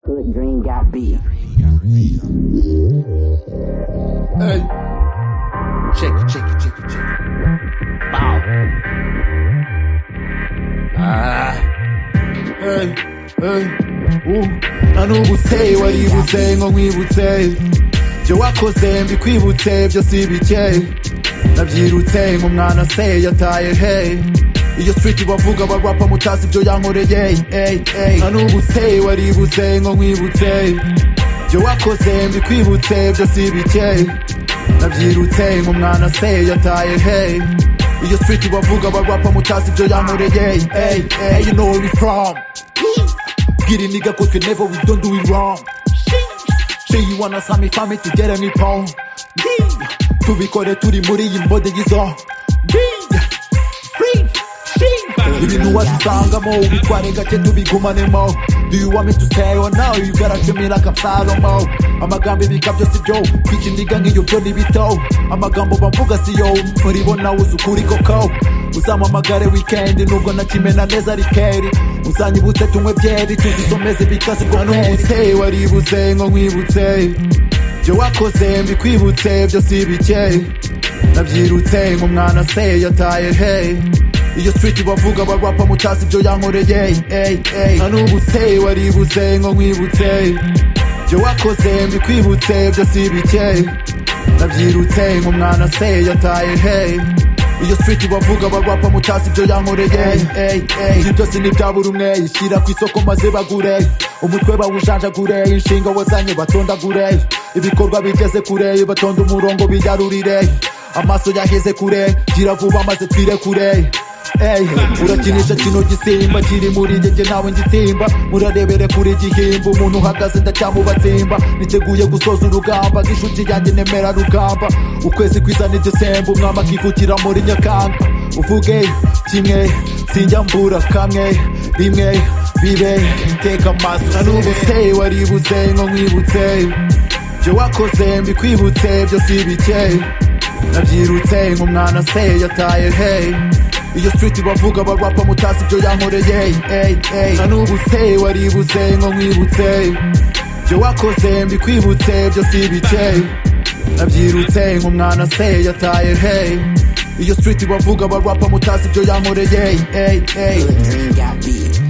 good dream got beat. Hey. Check it, check it, check it, check it. Bow. Ah. Hey, hey. Uh. Nta ntubuteye wari ibuteye ngo nkwibuteye ibyo wakoze mbikwibuteye byose ibikeye nabyirutse mu mwana se yataye hey iyo street bavuga barwapa mutazi ibyo yankoreye hey hey nta n'ubuteye waributse ngo nkwibutse ibyo wakoze mbikwibutse byose ibikeye nabyirutse mu mwana se yataye hey iyo street bavuga barwapa mutazi ibyo yankoreye hey hey you know where we from Get it nigga cause we never we don't do it wrong Say you wanna sami fami tugere mu ipon tubikore turi muri iyi mbode y'izo ibintu wabisangamo ubitware gake tubigumanemo do you want me to stay or now you gotta treat me like I'm Salomo amagambo ibika byose byo kwikiniga nk'iyo byo ni bito amagambo bavuga si yo muribona uzi ukuri koko uzampamagare weekend nubwo nakimena neza ari keri uzanyibutse tunywe byeri tuzisomeze bikaze ubwo ntubuteye waributse ngo nkwibutse ibyo wakoze mbikwibutse byose ibikeye nabyirutse ngo mwana se yataye hey iyo street bavuga barwapa mutazi ibyo yankoreye hey hey nta n'ubuteye waributse ngo nkwibutse ibyo wakoze mbikwibutse byose ibikeye nabyirutse ngo mwana se yataye hey iyo street bavuga barwapa mutazi ibyo yankoreye hey hey ibyo byose ni ibya buri umwe ishyira ku isoko maze bagure umutwe bawujanjagure inshinga wazanye batondagure ibikorwa bigeze kure batonda umurongo bigarurire amaso yaheze kure gira vuba maze twire kure Ey, urakinisha kino gisimba kiri muri njye nawe ngisimba murarebere kuri igihimba umuntu uhagaze ndacyamubatsimba niteguye gusoza urugamba nk'inshuti yanjye nemera rugamba ukwezi kwiza ni gisemba umwami akikukira muri nyakanga uvuge kimwe sinjya mbura kamwe rimwe bibe iteka amaso na n'ubu se waributse ngo nkwibutse ibyo wakoze mbikwibutse byose ibikeye nabyirutse nk'umwana se yataye hey iyo street bavuga barwapa mutazi ibyo yankoreye hey hey na n'ubu se waributse ngo nkwibutse ibyo wakoze mbikwibutse byose ibikeye nabyirutse nk'umwana se yataye hey iyo street bavuga barwapa mutazi ibyo yankoreye hey hey Good dream got beat.